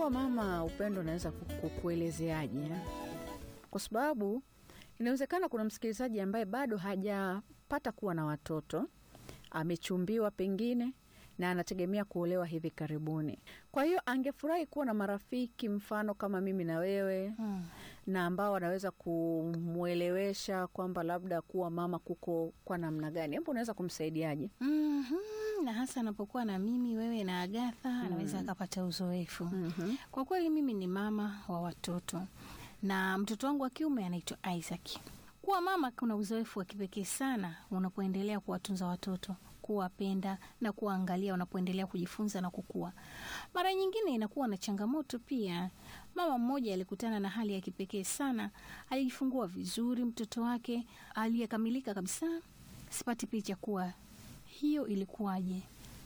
kuwa mama Upendo, naweza kukuelezeaje eh? Kwa sababu inawezekana kuna msikilizaji ambaye bado hajapata kuwa na watoto, amechumbiwa pengine na anategemea kuolewa hivi karibuni. Kwa hiyo angefurahi kuwa na marafiki mfano kama mimi na wewe Hmm. na ambao wanaweza kumwelewesha kwamba labda kuwa mama kuko kwa namna gani. Hebu unaweza kumsaidiaje? Mhm, na hasa anapokuwa na mimi wewe na Agatha anaweza akapata uzoefu. Mhm. Kwa kweli mimi ni mama wa watoto na mtoto wangu wa kiume anaitwa Isaac. Kuwa mama kuna uzoefu wa kipekee sana unapoendelea kuwatunza watoto, kuwapenda na kuwaangalia wanapoendelea kujifunza na kukua. Mara nyingine inakuwa na changamoto pia. Mama mmoja alikutana na hali ya kipekee sana, alijifungua vizuri mtoto wake aliyekamilika kabisa. Sipati picha kuwa hiyo ilikuwaje.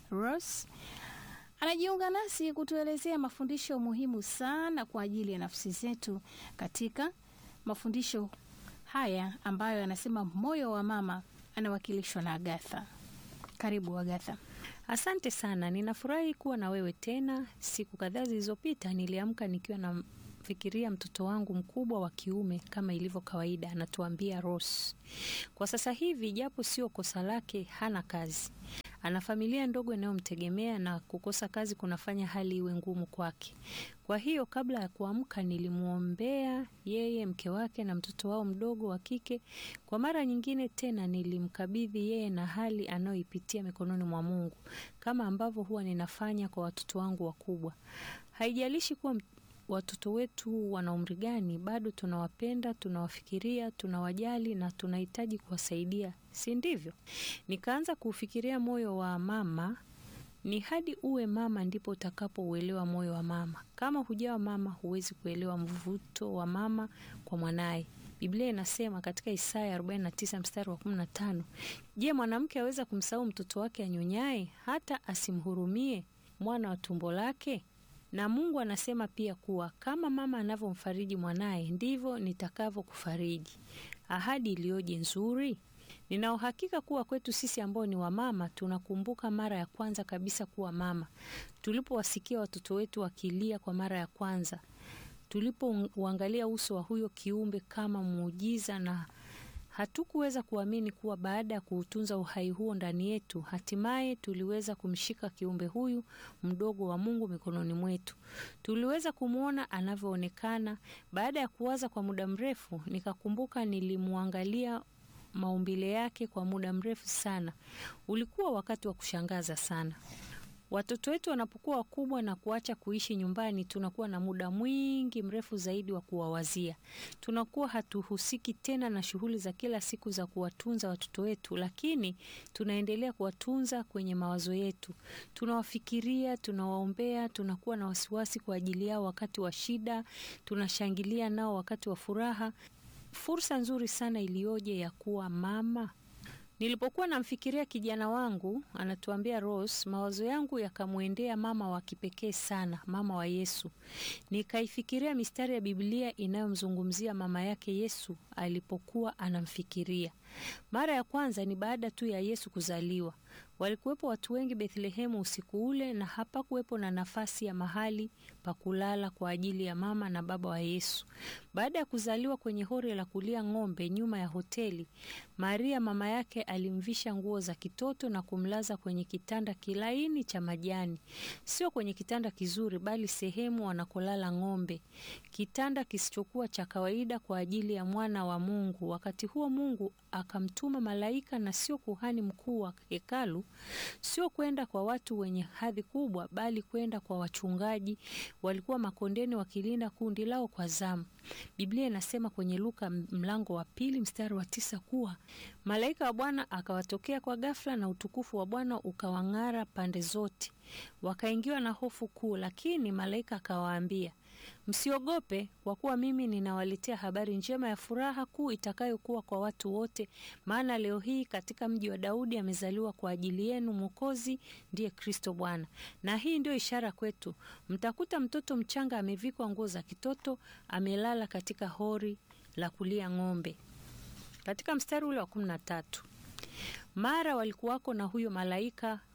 Rose anajiunga nasi kutuelezea mafundisho muhimu sana kwa ajili ya nafsi zetu katika mafundisho haya ambayo anasema moyo wa mama anawakilishwa na Agatha. Karibu Agatha. Asante sana, ninafurahi kuwa na wewe tena. Siku kadhaa zilizopita niliamka nikiwa namfikiria mtoto wangu mkubwa wa kiume kama ilivyo kawaida, anatuambia Rose. Kwa sasa hivi, japo sio kosa lake, hana kazi, ana familia ndogo inayomtegemea na kukosa kazi kunafanya hali iwe ngumu kwake. Kwa hiyo kabla ya kuamka nilimwombea yeye, mke wake na mtoto wao mdogo wa kike. Kwa mara nyingine tena nilimkabidhi yeye na hali anayoipitia mikononi mwa Mungu, kama ambavyo huwa ninafanya kwa watoto wangu wakubwa. Haijalishi kuwa m- watoto wetu wana umri gani, bado tunawapenda, tunawafikiria, tunawajali na tunahitaji kuwasaidia, si ndivyo? Nikaanza kuufikiria moyo wa mama ni hadi uwe mama ndipo utakapouelewa moyo wa mama. Kama hujawa mama, huwezi kuelewa mvuto wa mama kwa mwanaye. Biblia inasema katika Isaya 49 mstari wa 15, je, mwanamke aweza kumsahau mtoto wake anyonyaye, hata asimhurumie mwana wa tumbo lake? Na Mungu anasema pia kuwa kama mama anavyomfariji mwanaye, ndivyo nitakavyokufariji. Ahadi iliyoje nzuri! Nina uhakika kuwa kwetu sisi ambao ni wamama tunakumbuka mara ya kwanza kabisa kuwa mama, tulipowasikia watoto wetu wakilia kwa mara ya kwanza, tulipouangalia uso wa huyo kiumbe kama muujiza, na hatukuweza kuamini kuwa baada ya kuutunza uhai huo ndani yetu, hatimaye tuliweza kumshika kiumbe huyu mdogo wa Mungu mikononi mwetu. Tuliweza kumwona anavyoonekana. Baada ya kuwaza kwa muda mrefu, nikakumbuka nilimwangalia maumbile yake kwa muda mrefu sana. Ulikuwa wakati wa kushangaza sana. Watoto wetu wanapokuwa wakubwa na kuacha kuishi nyumbani, tunakuwa na muda mwingi mrefu zaidi wa kuwawazia. Tunakuwa hatuhusiki tena na shughuli za kila siku za kuwatunza watoto wetu, lakini tunaendelea kuwatunza kwenye mawazo yetu. Tunawafikiria, tunawaombea, tunakuwa na wasiwasi kwa ajili yao wakati wa shida, tunashangilia nao wakati wa furaha. Fursa nzuri sana iliyoje ya kuwa mama. Nilipokuwa namfikiria kijana wangu, anatuambia Rose, mawazo yangu yakamwendea mama wa kipekee sana, mama wa Yesu. Nikaifikiria mistari ya Biblia inayomzungumzia mama yake Yesu alipokuwa anamfikiria. Mara ya kwanza ni baada tu ya Yesu kuzaliwa. Walikuwepo watu wengi Bethlehemu usiku ule, na hapakuwepo na nafasi ya mahali pa kulala kwa ajili ya mama na baba wa Yesu. Baada ya kuzaliwa kwenye hori la kulia ng'ombe nyuma ya hoteli, Maria mama yake alimvisha nguo za kitoto na kumlaza kwenye kitanda kilaini cha majani, sio kwenye kitanda kizuri, bali sehemu wanakolala ng'ombe, kitanda kisichokuwa cha kawaida kwa ajili ya mwana wa Mungu. Wakati huo Mungu akamtuma malaika na sio kuhani mkuu wa hekalu, sio kwenda kwa watu wenye hadhi kubwa, bali kwenda kwa wachungaji walikuwa makondeni wakilinda kundi lao kwa zamu. Biblia inasema kwenye Luka mlango wa pili mstari wa tisa kuwa malaika wa Bwana akawatokea kwa ghafla na utukufu wa Bwana ukawang'ara pande zote, wakaingiwa na hofu kuu. Lakini malaika akawaambia, msiogope, kwa kuwa mimi ninawaletea habari njema ya furaha kuu itakayokuwa kwa watu wote, maana leo hii katika mji wa Daudi amezaliwa kwa ajili yenu Mwokozi, ndiye Kristo Bwana. Na hii ndio ishara kwetu, mtakuta mtoto mchanga amevikwa nguo za kitoto, amelala katika hori la kulia ng'ombe. Katika mstari ule wa kumi na tatu mara walikuwako na huyo malaika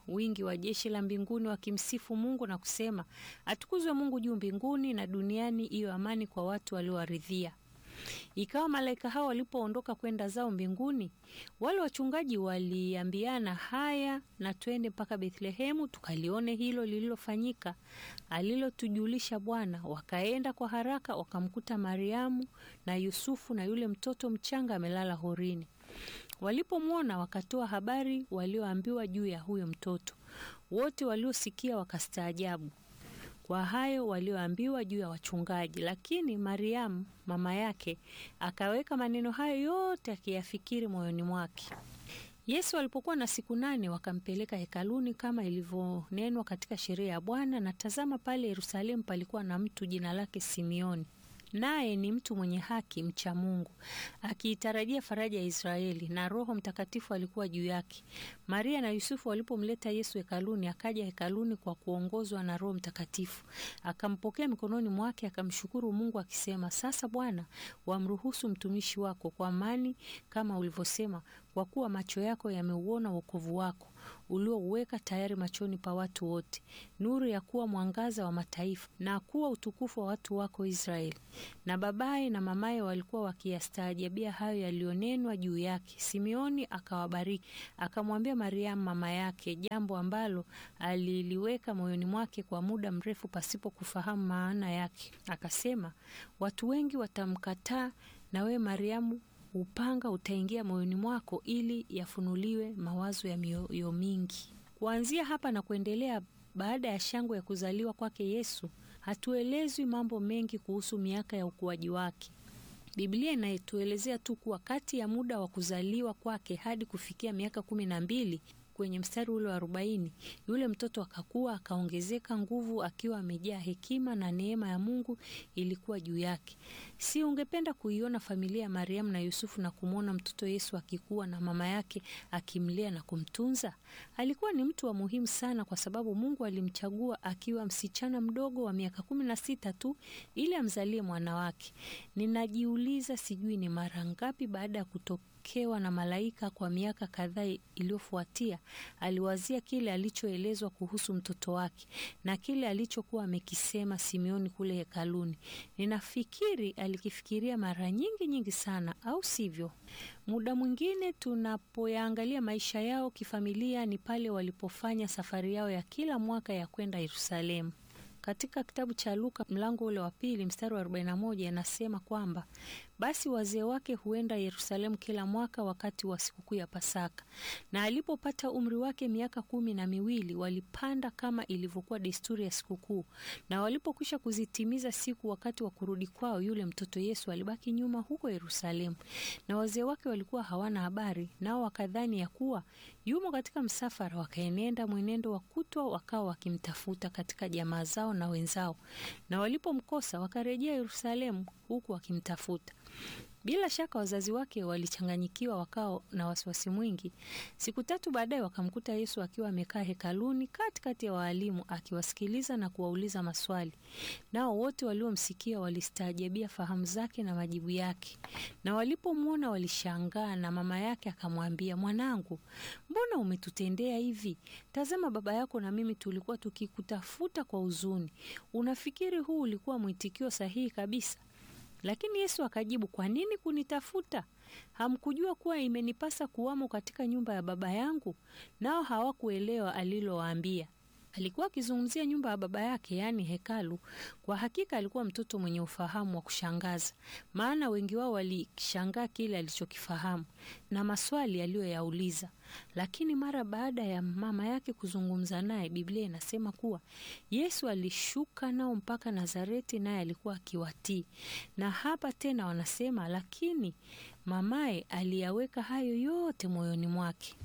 wingi wa jeshi la mbinguni wakimsifu Mungu na kusema, atukuzwe Mungu juu mbinguni na duniani iwe amani kwa watu waliowaridhia. Ikawa malaika hao walipoondoka kwenda zao mbinguni, wale wachungaji waliambiana, haya na twende mpaka Bethlehemu tukalione hilo lililofanyika alilotujulisha Bwana. Wakaenda kwa haraka, wakamkuta Mariamu na Yusufu na yule mtoto mchanga amelala horini. Walipomwona wakatoa habari walioambiwa juu ya huyo mtoto. Wote waliosikia wakastaajabu kwa hayo walioambiwa juu ya wachungaji. Lakini Mariamu mama yake akaweka maneno hayo yote akiyafikiri moyoni mwake. Yesu alipokuwa na siku nane wakampeleka hekaluni kama ilivyonenwa katika sheria ya Bwana. Na tazama, pale Yerusalemu palikuwa na mtu jina lake Simioni, naye ni mtu mwenye haki, mcha Mungu, akiitarajia faraja ya Israeli, na Roho Mtakatifu alikuwa juu yake. Maria na Yusufu walipomleta Yesu hekaluni, akaja hekaluni kwa kuongozwa na Roho Mtakatifu, akampokea mikononi mwake, akamshukuru Mungu akisema, sasa Bwana, wamruhusu mtumishi wako kwa amani kama ulivyosema, kwa kuwa macho yako yameuona wokovu wako uliouweka tayari machoni pa watu wote, nuru ya kuwa mwangaza wa mataifa na kuwa utukufu wa watu wako Israeli. Na babaye na mamaye walikuwa wakiyastaajabia hayo yaliyonenwa juu yake. Simeoni akawabariki, akamwambia Mariamu mama yake jambo ambalo aliliweka moyoni mwake kwa muda mrefu pasipo kufahamu maana yake. Akasema, watu wengi watamkataa, na wewe Mariamu upanga utaingia moyoni mwako ili yafunuliwe mawazo ya mioyo mingi. Kuanzia hapa na kuendelea, baada ya shangwe ya kuzaliwa kwake Yesu, hatuelezwi mambo mengi kuhusu miaka ya ukuaji wake. Biblia inatuelezea tu kuwa kati ya muda wa kuzaliwa kwake hadi kufikia miaka kumi na mbili kwenye mstari ule wa arobaini yule mtoto akakua akaongezeka nguvu, akiwa amejaa hekima na neema ya Mungu ilikuwa juu yake. Si ungependa kuiona familia ya Mariamu na Yusufu na kumwona mtoto Yesu akikua na mama yake akimlea na kumtunza? Alikuwa ni mtu wa muhimu sana, kwa sababu Mungu alimchagua akiwa msichana mdogo wa miaka kumi na sita tu ili amzalie mwana wake. Ninajiuliza, sijui ni mara ngapi baada ya kutoka kewa na malaika kwa miaka kadhaa iliyofuatia, aliwazia kile alichoelezwa kuhusu mtoto wake na kile alichokuwa amekisema Simeoni kule hekaluni. Ninafikiri alikifikiria mara nyingi nyingi sana, au sivyo? Muda mwingine tunapoyaangalia maisha yao kifamilia ni pale walipofanya safari yao ya kila mwaka ya kwenda Yerusalemu. Katika kitabu cha Luka mlango ule wa pili mstari wa 41 anasema kwamba basi wazee wake huenda Yerusalemu kila mwaka wakati wa sikukuu ya Pasaka, na alipopata umri wake miaka kumi na miwili walipanda kama ilivyokuwa desturi ya sikukuu. Na walipokwisha kuzitimiza siku, wakati wa kurudi kwao, yule mtoto Yesu alibaki nyuma huko Yerusalemu, na wazee wake walikuwa hawana habari, nao wakadhani ya kuwa yumo katika msafara. Wakaenenda mwenendo wa kutwa, wakawa wakimtafuta katika jamaa zao na wenzao, na walipomkosa wakarejea Yerusalemu huku wakimtafuta. Bila shaka wazazi wake walichanganyikiwa, wakao na wasiwasi mwingi. Siku tatu baadaye wakamkuta Yesu akiwa amekaa hekaluni katikati ya waalimu akiwasikiliza na kuwauliza maswali. Nao wote waliomsikia walistaajabia fahamu zake na majibu yake, na walipomwona walishangaa. Na mama yake akamwambia, mwanangu, mbona umetutendea hivi? Tazama, baba yako na mimi tulikuwa tukikutafuta kwa huzuni. Unafikiri huu ulikuwa mwitikio sahihi kabisa? Lakini Yesu akajibu, kwa nini kunitafuta? Hamkujua kuwa imenipasa kuwamo katika nyumba ya Baba yangu? Nao hawakuelewa alilowaambia. Alikuwa akizungumzia nyumba ya baba yake, yaani hekalu. Kwa hakika alikuwa mtoto mwenye ufahamu wa kushangaza, maana wengi wao walishangaa kile alichokifahamu na maswali aliyoyauliza. Lakini mara baada ya mama yake kuzungumza naye, Biblia inasema kuwa Yesu alishuka nao mpaka Nazareti, naye alikuwa akiwatii. Na hapa tena wanasema, lakini mamaye aliyaweka hayo yote moyoni mwake.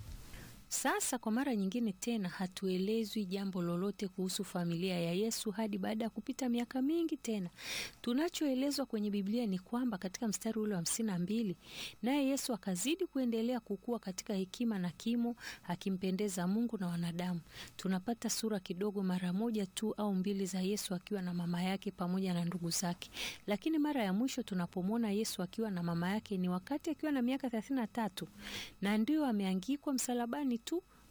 Sasa kwa mara nyingine tena hatuelezwi jambo lolote kuhusu familia ya Yesu hadi baada ya kupita miaka mingi tena. Tunachoelezwa kwenye Biblia ni kwamba katika mstari ule wa hamsini na mbili, naye Yesu akazidi kuendelea kukua katika hekima na kimo, akimpendeza Mungu na wanadamu. Tunapata sura kidogo mara moja tu au mbili za Yesu akiwa na mama yake pamoja na ndugu zake, lakini mara ya mwisho tunapomwona Yesu akiwa na mama yake ni wakati akiwa na miaka thelathini na tatu na ndio ameangikwa msalabani tu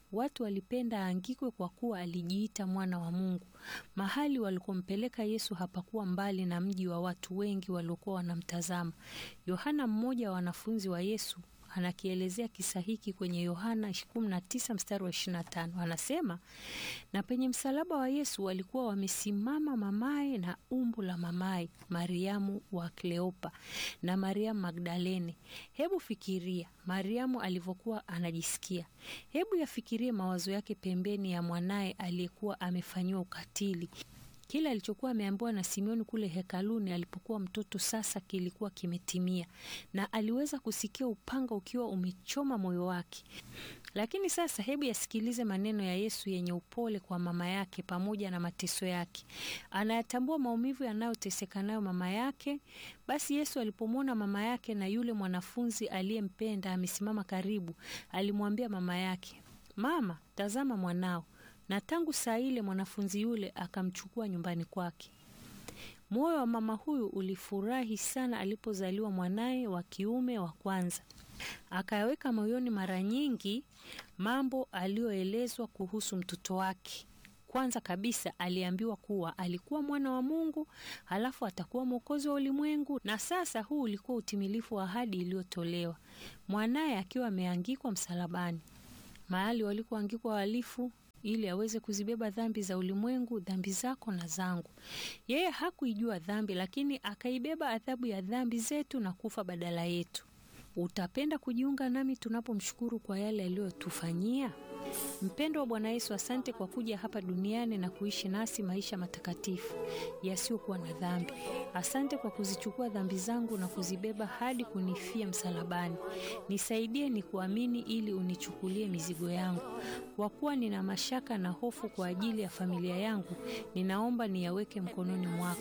Watu walipenda aangikwe kwa kuwa alijiita mwana wa Mungu. Mahali walikompeleka Yesu hapakuwa mbali na mji wa watu wengi waliokuwa wanamtazama. Yohana, mmoja wa wanafunzi wa Yesu, anakielezea kisa hiki kwenye Yohana 19 mstari wa 25. Anasema, na penye msalaba wa Yesu walikuwa wamesimama mamaye na umbu la mamaye, Mariamu wa Kleopa na Mariamu Magdalene. Hebu fikiria Mariamu alivyokuwa anajisikia. Hebu yafikirie mawazo yake pembeni ya mwanaye aliyekuwa amefanyiwa ukatili. Kile alichokuwa ameambiwa na Simeoni kule hekaluni alipokuwa mtoto sasa kilikuwa kimetimia, na aliweza kusikia upanga ukiwa umechoma moyo wake. Lakini sasa, hebu yasikilize maneno ya Yesu yenye upole kwa mama yake pamoja na mateso yake. Anayatambua maumivu yanayoteseka nayo mama yake. Basi Yesu alipomwona mama yake na yule mwanafunzi aliyempenda amesimama karibu, alimwambia mama yake, Mama, tazama mwanao na tangu saa ile mwanafunzi yule akamchukua nyumbani kwake. Moyo wa mama huyu ulifurahi sana alipozaliwa mwanaye wa kiume wa kwanza. Akayaweka moyoni mara nyingi mambo aliyoelezwa kuhusu mtoto wake. Kwanza kabisa aliambiwa kuwa alikuwa mwana wa Mungu, halafu atakuwa mwokozi wa ulimwengu, na sasa huu ulikuwa utimilifu wa ahadi iliyotolewa, mwanaye akiwa ameangikwa msalabani, mahali walikoangikwa wahalifu ili aweze kuzibeba dhambi za ulimwengu, dhambi zako na zangu. Yeye hakuijua dhambi, lakini akaibeba adhabu ya dhambi zetu na kufa badala yetu. Utapenda kujiunga nami tunapomshukuru kwa yale aliyotufanyia? Mpendo wa Bwana Yesu, asante kwa kuja hapa duniani na kuishi nasi maisha matakatifu yasiyokuwa na dhambi. Asante kwa kuzichukua dhambi zangu na kuzibeba hadi kunifia msalabani. Nisaidie ni kuamini ili unichukulie mizigo yangu. Kwa kuwa nina mashaka na hofu kwa ajili ya familia yangu, ninaomba niyaweke mkononi mwako.